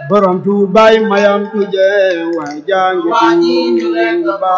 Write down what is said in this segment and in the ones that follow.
borom tuubaay mayam tuje waay jangi waa ji ñu leen ko Tuuba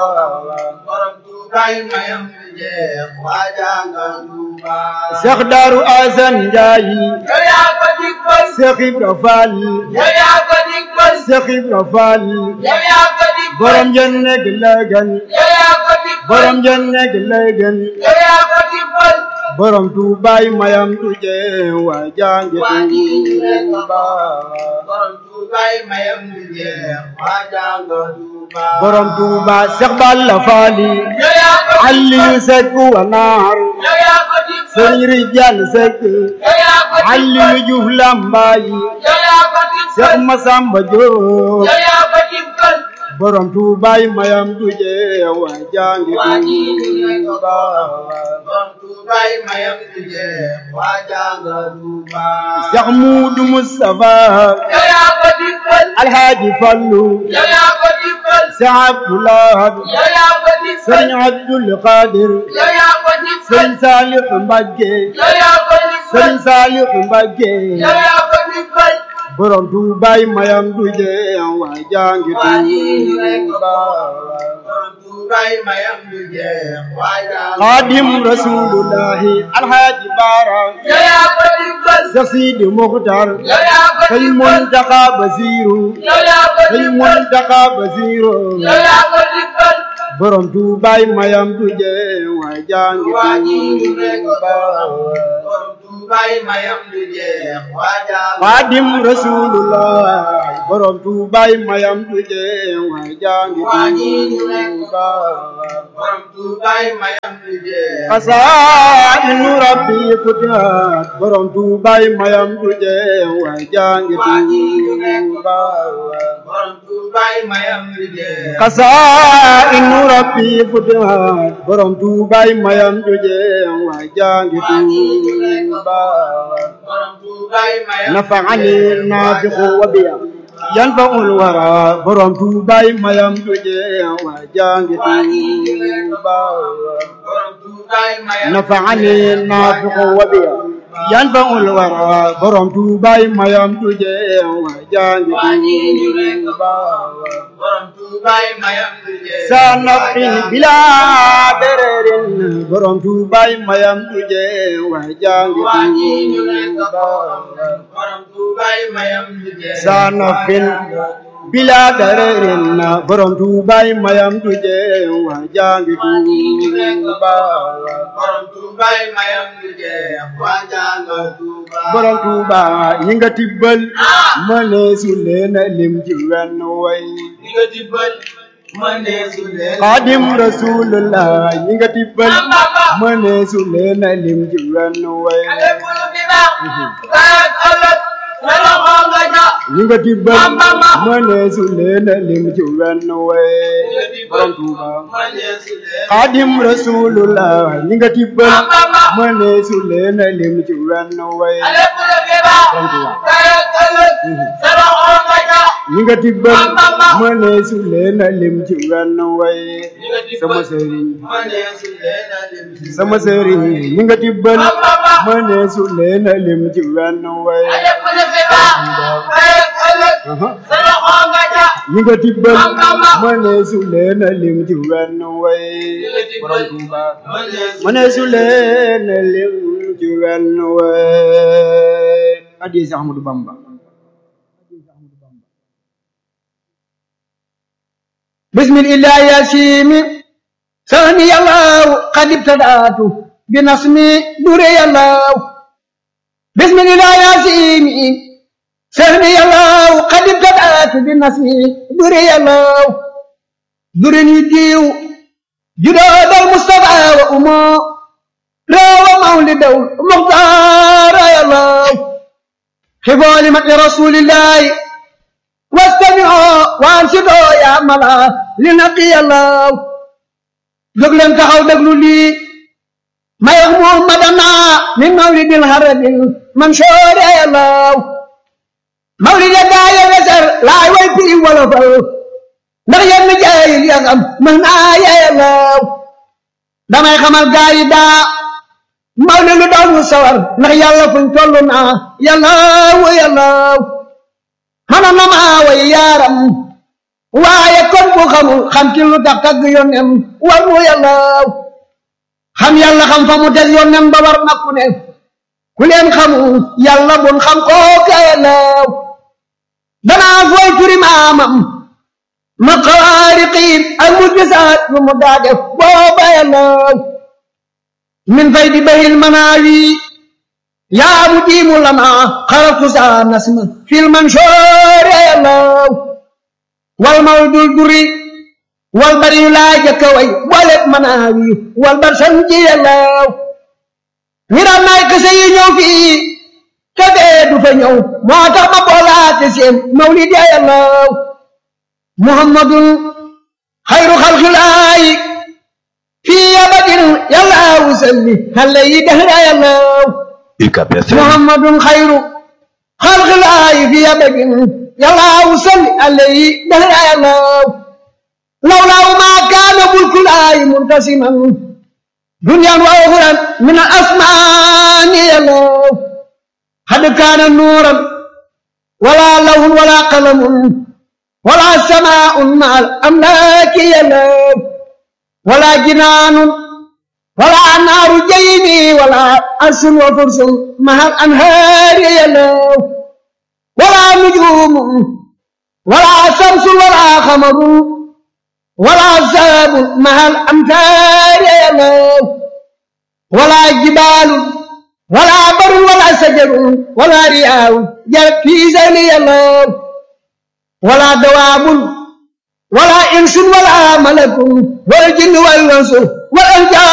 borom tuubaay mayam tuje waa janga Tuuba Seex Daaru Asan Njaay yow yaa ko digbal Seex Ibra Faal yow yaa ko digbal Seex Ibra Faal yow yaa ko digbal borom jenne gi lëgën yow yaa ko digbal borom jenne gi lëgën yow yaa ko digbal borom tuubaay mayam tuje waay jangi waa ji ñu leen ko Tuuba borom tuubaay mayam tuje waa janga Tuuba borom tuuba Seex Balla Faali yow yaa ko Aliyu Sekk wa naar yow yaa ko digbal Sëriñ Rijal Sekk yow yaa ko digbal Aliyu Juuf Lambaay yow yaa ko digbal Seex Masamba Jóob yow yaa ko digbal borom tuubaay mayam tuje waay jangi waa ji ñu leen ko Tuuba borom tuubaay mayam tuje waa janga Tuuba Seex Muudu Mustafa yow yaa ko digbal Alhaaji Fallu yow yaa ko digbal Seex Abdulaay yow yaa ko digbal Sëriñ Abdul Qadir yow yaa ko digbal Sëriñ Saalixu Mbàkke yow yaa ko digbal Sëriñ Saalixu Mbàkke yow yaa ko digbal borom tuubaay mayam tuje waay jangi waa ji ñu leen ko Tuuba borom tuubaay mayam tuje waa janga Xaadim Rasulullahi Alhaaji Baara yow yaa ko digbal Seex Sidi Muxtaar yow yaa ko Sëñ digbal Muntaxa Basiiru yow yaa ko Sëñ digbal Muntaxa Basiiru yow yaa ko digbal borom tuubaay mayam tuje waay jangi waa ji ñu leen ko Tuuba borom tuubaay mayam tuje waa janga Xaadim Rasulullahi borom tuubaay mayam tuje waay jangi waa ji ñu leen ko Tuuba borom tuubaay mayam tuje Xasaa'inu Rabbi futihat borom tuubaay mayam tuje waay jangi waa ji ñu leen ko Tuuba borom tuubaay mayam tuje Xasaa'inu Rabbi futihat borom tuubaay mayam tuje waay jangi waa ji ñu leen ko Tuuba borom tuubaay mayam نفعني النافع وبيا ينفع الورى برم توباي ما يمتجي وجانج توبا borom tuubaay mayam نفعني النافع وبيا ينفع الورى برم توباي ما يمتجي وجانج توبا borom tuubaay mayam tuje سنفع بلا برر برم توباي ما يمتجي وجانج waa ji ñu leen ko توبا borom tuubaay mayam tuje sanofin bila darerin borom tuubaay mayam tuje wa jangi tuuba borom tuubaay mayam tuje waa janga Tuuba borom tuuba yi nga tibbal mëne su leen lim ci wenn way ni nga dibbal mëne su leen xaadim rasulullah yi nga tibbal mëne su leen lim ci wenn way lépp lu fi baax kayak ëllëg sa loxo nga ja yi nga tibbal mëne su leen lim ci wenn way borom tuuba mëne su leen xaadim rasulullah ñi nga tibbal mëne su leen lim ci wenn way lépp lu fi baax kayak ëllëg sa loxo nga ja ñi nga tibbal mëne su leen lim ci wenn way sama sëriñ mëne su leen lim ci sama sëriñ ñi nga tibbal mëne su leen lim ci wenn way lépp lu fi baax kayak ëllëg sa loxo nga ja ñi nga tibbal mëne su leen lim ci wenn way borom Tuuba mëne su mëne su leen lim ci wenn way addi si Ahmadu Bamba بسم الله يا سيمي ثاني الله قد ابتدأت بنصمي دري الله بسم الله يا سيمي ثاني الله قد ابتدأت بنصمي دري الله درني ديو جداد المصطفى وأمه راوى مولد المختار يا الله خفوا لمن رسول الله واستمعوا وانصتوا يا ملا لنقي الله jógleen taxaw déglu lii may wax muhammadana min mawlidil haramil mansoor ya law mawlid gaaya wesar laay way firi wolofal ndax yenn jaayil ya xam mën naa ya law damay xamal gaayi daa mawlid lu daw ñu sawar ndax yàlla fuñ toll naa yàllaaw yàllaaw xana na maa xam waaye kon bu xamul xam ci lu tax tagg yónnem war mu yàlla xam yàlla xam fa mu teg yónnem ba war na ku ne ku leen xamul yàlla bun xam kooka yàlla danaa fooy turi maamam ma xaariqiin ak mu gisaat lu mu daa def booba yàlla min fay di bahil manaawi yaa mu jiimu lama xaratu saa nasma fil man shoore yàlla wal maw dul duri wal bari yu laa jëkka way bolet manaawi wal bar san ji yàlla wiram naay kese yi ñëw fii te dee du fa ñëw moo tax ma boolaate seen mawlid ya yàlla muhammadun xayru xalxilaayi fii abadin yàlla wusalli xale yi dehra yàlla UCAB FM muhammadun xayru xalxilaayi fii abadin yàlla wusalli xale yi dehra yàlla lawlaahu maa kaana mulkulaayi muntasiman دنيا وأخرى من الأسمان يلو قد كان نورا ولا لون ولا قلم ولا سماء مع الأملاك يلو ولا جنان ولا نار جيبي ولا أرش وفرس مع الأنهار يلو ولا نجوم ولا شمس ولا قمر ولا ساب مع الأمثال يلو ولا جبال ولا بر ولا شجر ولا رياء جرت في زين يلو ولا دواب ولا إنس ولا ملك والجن والإنس والأنجاب